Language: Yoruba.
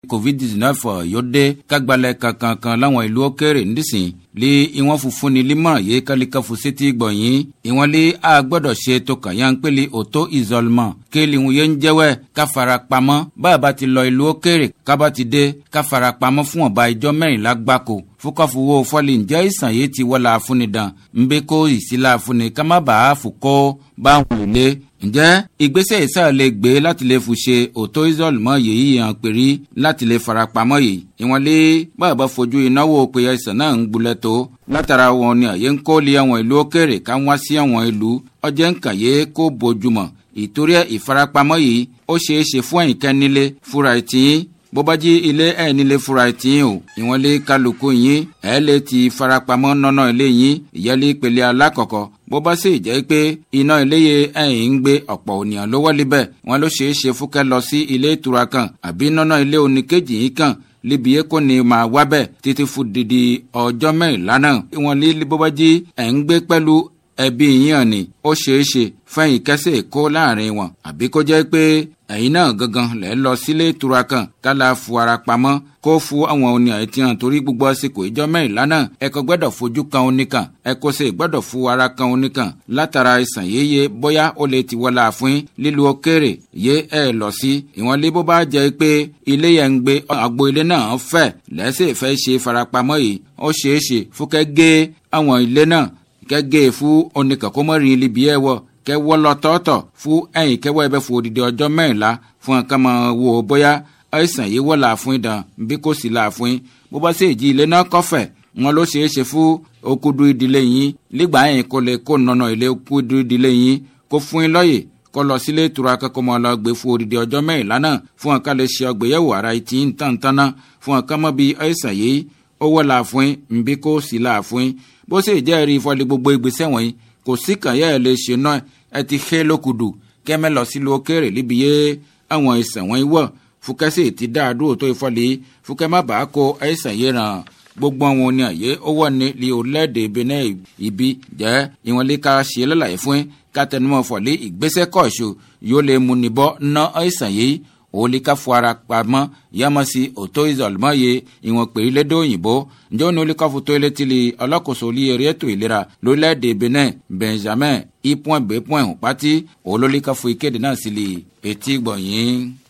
covid-19 yóò dé kágbalẹ̀ kankan láwọn ìlú òkèèrè nísìn lé ìwọ̀n funfun ní límọ̀ yé kálíkàfù sétí gbọ̀nyìn ìwọ̀n lé a gbọ́dọ̀ ṣe tó kàn yá ń pèlè òtó ìzọlmọ̀ kéèlì ń yé ń jẹ́wẹ́ ká fara pamọ́ báyà ti lọ ìlú òkèèrè kábà ti dé ká fara pamọ́ fún ọba ìjọ mẹ́rìnlá gbáko fúkọ́fùwò fọ́lì ǹjẹ́ ìsàn yìí ti wọ́la afúnidàn ń bẹ́ kó ìsílá afúni ká má bàa fòkó báwọn ilé ǹjẹ́ ìgbésẹ̀ ìsà lè gbé láti lè fi ṣe òtó ìzọlmọ̀ yìí hàn pèrí láti lè fara pamọ́ yìí ìwọ̀n lé bàbá fojú ìnáwó pé àìsàn náà ń gbulẹ̀ tó látara wọn ni àyè ń kó lé àwọn ìlú òkèèrè ká wá sí àwọn ìlú ọjọ́ nǹkan yé kó bójúmọ̀ ìtorí ìfarapamọ́ yìí ó ṣeé ṣe fún ẹ̀yìnkẹ́ nílé fúra ìtìyín bó bá jí ilé ẹ̀ nílé fúra ìtìyín o ìwọ̀n lé kálukú yín ẹ̀ lè ti farapamọ́ nọ́nà ilé yín ìyẹ́lé ìpele alákọ̀ọ́kọ́ bó bá sì jẹ́ pé iná iléyè ẹ̀yìn ń gbé ọ̀pọ̀ ènìyàn ló wọlé bẹ́ẹ̀ wọn ló ṣeé ṣe fúkẹ́ lọ sí ilé ìtura kan àbí nọ́nà ilé oníkejì yìí kan libi yẹ kò ní máa wá bẹ́ẹ̀ títí fún didi ọjọ́ mẹ́rìnlá náà wọn lé bó bá jí ẹ̀ ń gbé pẹ̀lú ẹbí yín hàn ní ó ṣeé ṣe fẹ́yìn kẹ́sẹ̀ kó láàrin wọn àbí kó jẹ́ pé ẹ̀yin náà gangan lẹ́ lọ sílé ìtura kan kálá fu ara pamọ́ kó fún àwọn oní àìtí hàn torí gbogbo àsìkò ìjọ mẹ́rìnlá náà ẹ kò gbọ́dọ̀ fojú kan oníkan ẹ kò sì gbọ́dọ̀ fún ara kan oníkan látara ìsàn yéye bóyá ó lè ti wọlé àfin lílu òkèèrè yé ẹ lọ sí ìwọ̀n lé bó bá jẹ́ pé ilé yẹn ń gbé àgbo ilé náà fẹ́ lẹ́sẹ̀ fẹ́ ṣe farapamọ́ yìí ó ṣeé ṣe fúkẹ́ gé àwọn ilé náà gẹ́gẹ́ fún oníkàkọ́mọ́rin libi ẹ̀ wọ̀ kẹ́ wọ́ lọ tọ́tọ̀ fún ẹ̀yìn kẹ́wọ́ ẹ bẹ́ fún odidi ọjọ́ mẹ́rìnlá fún ẹ̀ka máa wò ó bóyá àìsàn yìí wọ́ làáfún ìdàn bí kò sí làáfún bó bá sì jí ilé náà kọ́fẹ̀ wọn ló ṣeé ṣe fún okudu ìdílé yín nígbà yẹn kó lè kó nọnà ilé okudu ìdílé yín kó fún yín lọ́yè kó lọ sílé ìtura akẹ́kọ̀ọ́ máa lọ gbé fún odidi ọjọ́ mẹ́rìnlá náà fún ẹ̀ka lè ṣe ọgbẹ̀yẹ̀wò ara ìtì ń tàn tán náà fún ẹ̀ka mọ́ bí àìsàn yìí ó wọ́ làáfún nbí kò sí làáfún bó sì jẹ́ rí ìfọ́lẹ̀ gbogbo ìgbésẹ̀ wọ̀nyí kò sí kàn yẹ́ ẹ lè ṣe náà ẹ ti xé lókùdù kẹ́mẹ́ lọ sílùú òkèèrè níbi yé àwọn ìsàn wọ̀nyí wọ̀ fúkẹ́sì ti dá àdúró tó ìfọ́lẹ̀ fúkẹ́ má bàa kó àìsàn yìí ràn gbogbo àwọn oní àyè ó wọ̀ ní li orílẹ̀-èdè benin ibi jẹ́ ìwọ̀n lè ka ṣe lọ́làyé fún kátẹnumọ́ fọ̀lẹ́ ìgbésẹ̀ kọ̀ọ̀ṣù yóò lè mú níbọ̀ ná àìsàn yìí òòlì ká fọ ara pamọ́ yámọ́sí òtó ìzọ̀lùmọ́ ye ìwọ̀n pèrí lédè òyìnbó ǹjẹ́ òní olùkọ́fù tó ilé tìlì ọlọ́kòso olú eré ètò ìlera lórílẹ̀‐èdè benin benjamin ipon bepon pati olólùkọ́fù ìkéde náà sì lè etí gbọ̀nyìn.